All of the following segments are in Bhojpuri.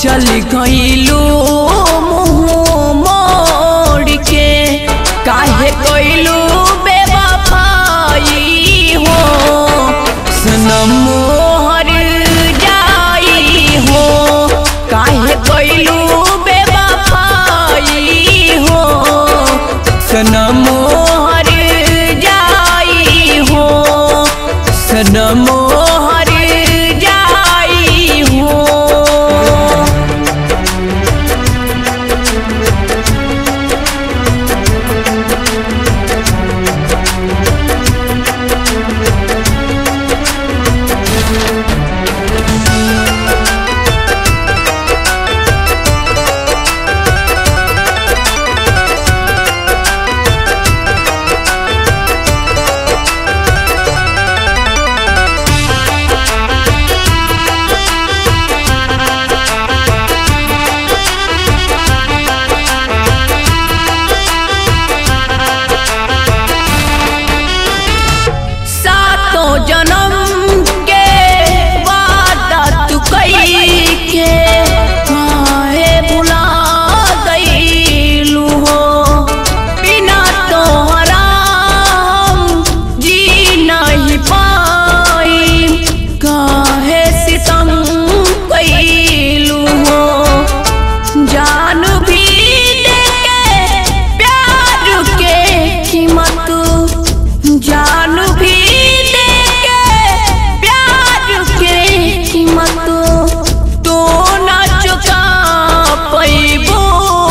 चल गईलू मुँह मोड़ के काहे कइलू बेवफाई हो सनम मोहर जाई हो काहे कइलू बेवफाई हो सनम मोहर जाई हो सनम मोहर जाई हो सातों जन्म के वादा तू कई के काहे भुला गईलू हो बिना तोहरा हम जी नहीं पाई काहे सितम कईलू हो जान भी देके प्यार के कीमत जान भी देके प्यार के कीमत तो न चुका पैबो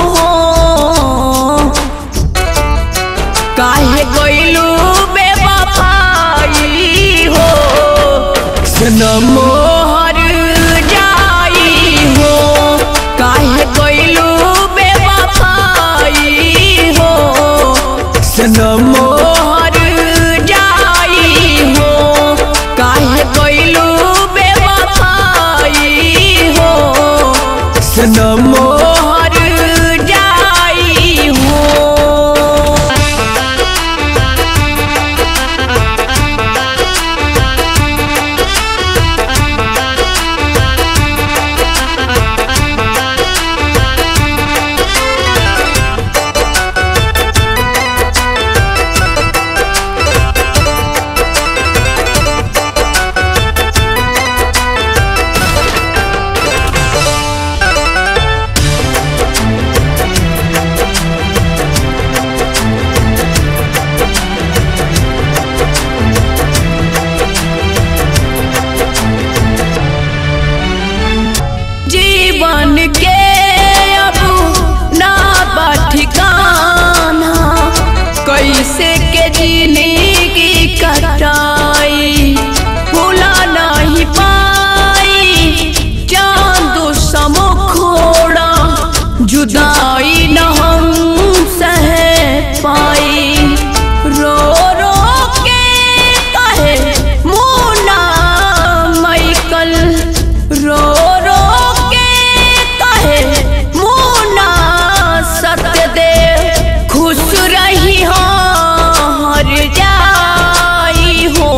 काहे गइलू बेवफाई हो सनम मोहर जाई हो काहे गइलू बेवफाई हो सनम मोहर जाई हो काहे गइलू बेवफाई हो सनम मोहर जाई हो जीवन के अब ना बा ठिकाना कैसे के जिंदगी कटाई भूला नहीं पाई चांद समखोड़ा जुदाई न हम सह पाई रो रो के कहे मुना मैकल रो रो के कहे मुना सत्य दे खुश रही हो हर जाई हो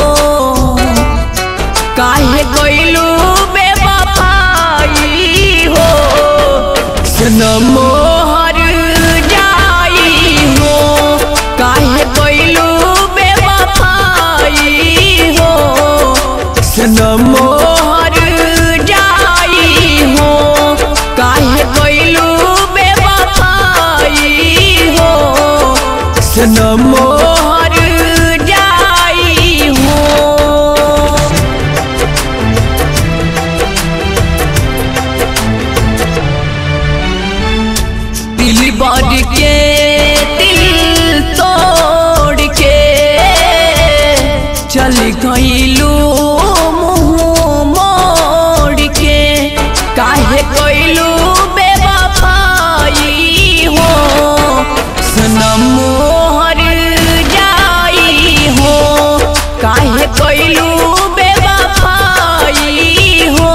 काहे गइलू बेवफाई हो सनम मोहर जाई हो काहे गइलू बेवफाई हो सनम मोहर जाई हो काहे गइलू बेवफाई हो सनम मोहर जाई हो दिल बार के दिल तोड़ के चल गईलू मुँह मोड़ के काहे कइलू बेवफाई हो सनम मोहर जाई हो काहे कइलू बेवफाई हो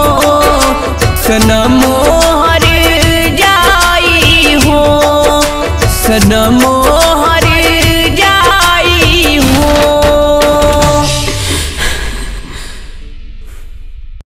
सनम मोहर जाई हो सनम